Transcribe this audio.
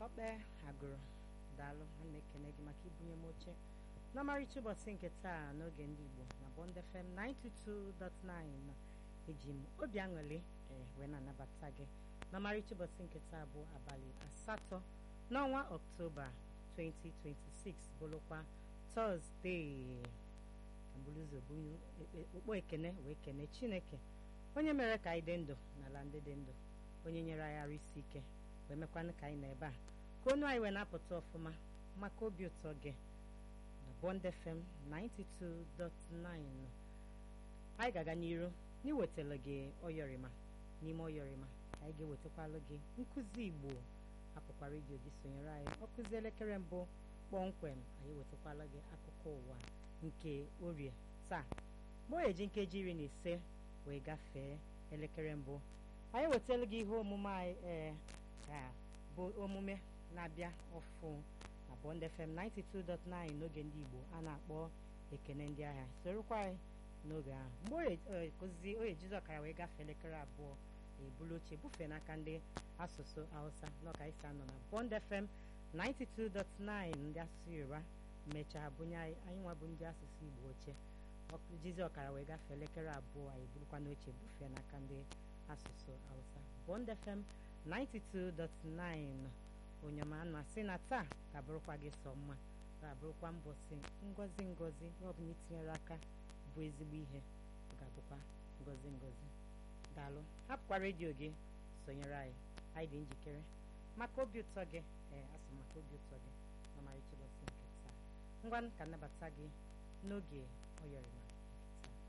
ọkpe agụrụ daalụ ana ekene gị maka ibunye m oche n'ọmarịcha ụbọchị nke taa n'oge ndị igbo na bond fm 92.9 eji m obi aṅụrị ee wee na-anabata gị n'ọmarịcha ụbọchị nke taa bụ abalị asatọ n'ọnwa ọktoba 2026 bụrụkwa tọzdee mbụlụzọ bunye okpo ekene wee kene chineke onye mere ka anyị dị ndụ n'ala ndị dị ndụ onye nyere anyị arụ isi ike wee mekwanụ ka anyị nọ ebe a ka onu anyị wee na-apụta ọfụma maka obi ụtọ gị na Bond FM 92.9 anyị ga-aga n'iru n'iwetara gị ọyọrịma n'ime ọyọrịma anyị ga-ewetakwalụ gị nkụzi igbo apụkwa redio gị sonyere anyị ọkụzi elekere mbụ kpọmkwem anyị wetakwala gị akụkọ ụwa nke orie taa mgbe o eji nkeji iri na ise wee gafee elekere mbụ anyị wetara gị ihe omume anyị ee ka bụ omume na-abịa ọfụ na Bond FM 92.9 n'oge ndị Igbo a na-akpọ ekene ndị ahịa sorokwa anyị n'oge ahụ mgbe ozi oye jizi ọkara wee gafee elekere abụọ ebulu oche bufee n'aka ndị asụsụ Hausa n'ọka isi anọ na Bond FM 92.9 ndị asụsụ Yoruba mechaa bunye anyị anyị nwa bụ ndị asụsụ Igbo oche jizi ọkara wee gafee elekere abụọ anyị burukwa n'oche bufee n'aka ndị asụsụ Hausa Bond FM 92.9 onyema na-asị na taa ga-abụrụkwa gị sọ mma ga-abụrụkwa mbọsị ngozi ngozi ọbụla itinyere aka bụ ezigbo ihe ọ ga-abụkwa ngozi ngozi daalụ hapụkwa redio gị sonyere anyị anyị dị njikere maka obi ụtọ gị ee asị maka obi ụtọ gị n'ọmarịcha ụbọchị nke taa ngwa ka nnabata gị n'oge ọyọrịma